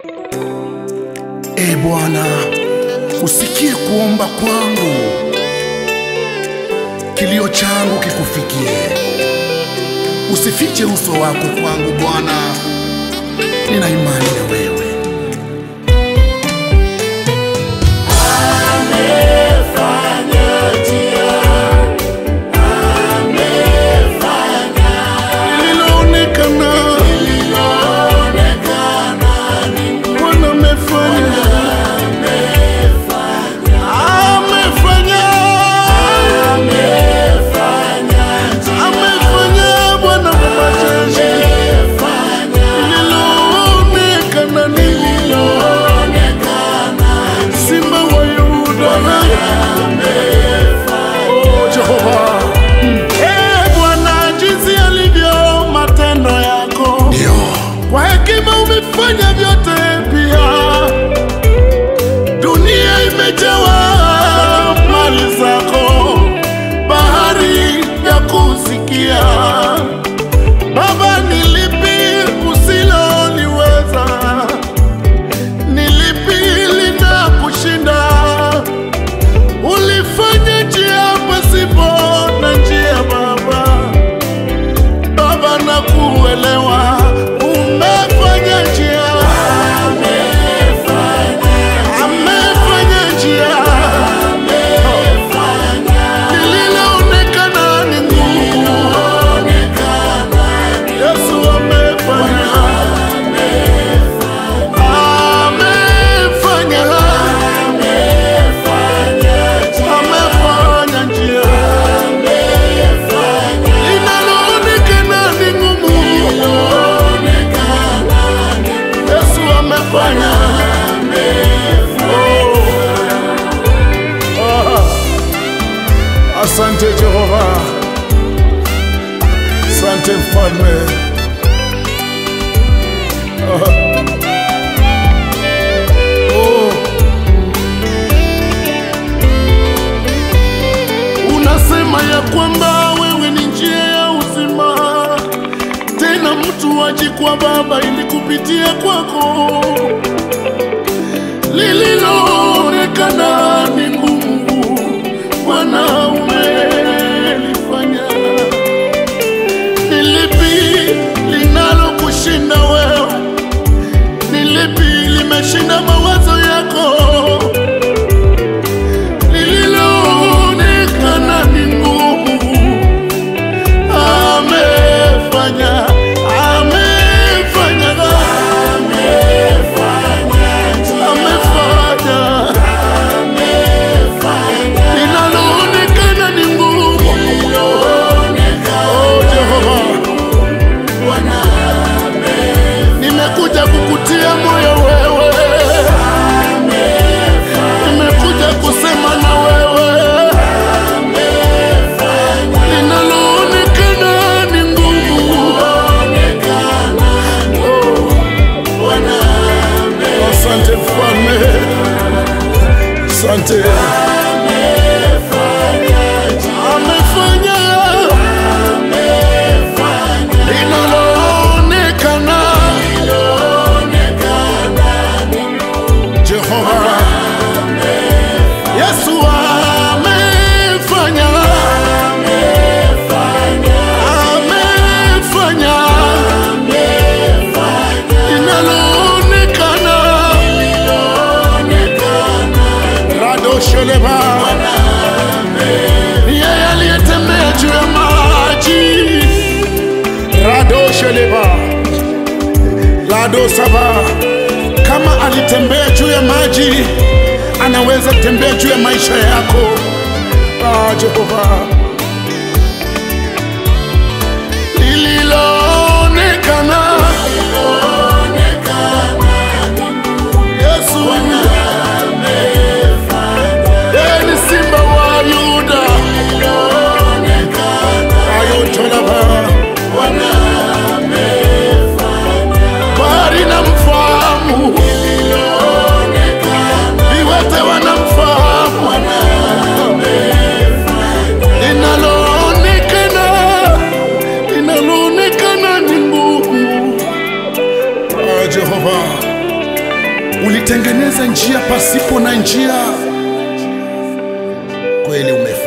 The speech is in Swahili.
E Bwana, usikie kuomba kwangu, kilio changu kikufikie. Usifiche uso wako kwangu Bwana, nina imani na wewe. Lililoonekana, Bwana amefanya, amefanya, amefanya Bwana wa majeshi. Lililoonekana ni Simba wa Yuda. Oh, Jehova. Eh, Bwana, jinsi alivyo matendo yako, kwa hekima umefanya vyote pia. Dunia imejawa mali zako, bahari ya kusikia. Baba, ni lipi usiloliweza? Ni lipi linakushinda? Ulifanya njia pasipo na njia, Baba. Baba, na kuelewa umefanya njia, amefanya njia, lililoonekana ni ngumu, Yesu amefanya, amefanya, amefanya njia linaloonekana ni ngumu, Yesu amefanya. Oh. Ah. Asante Jehova, asante mfalme. Ah. Oh. Unasema ya kwamba wewe ni njia ya uzima, tena mtu aji kwa Baba ili kupitia kwako. Lililoonekana ni ngumu, Bwana umelifanya. Ni lipi linalokushinda wewe? Ni lipi limeshinda mawazo yako? lililoonekana ni ngumu, amefanya, amefanya, amefanya, linaloonekana ni ngumu. Oh, Jehova, nimekuja kukutia moyo wewe, nimekuja kusema na wewe linaloonekana ni ngumu. Oh, Asante mfalme, asante. Amefanya linaloonekana. Jehova Yesu amefanya, amefanya linaloonekana. Radosheleba, yeye aliyetembea juu ya maji. Radosheleba, Ladosaba, kama alitembea juu ya maji, anaweza kutembea juu ya maisha yako. Ah, Jehova, lililoonekana Yesu yeye ni simba wa Yuda, ayotolaba bahari na mfahamu, viwete wanamfahamu, linaloonekana linaloonekana ni ngumu. Ah, Jehova ulitengeneza njia pasipo na njia. Kweli umefanya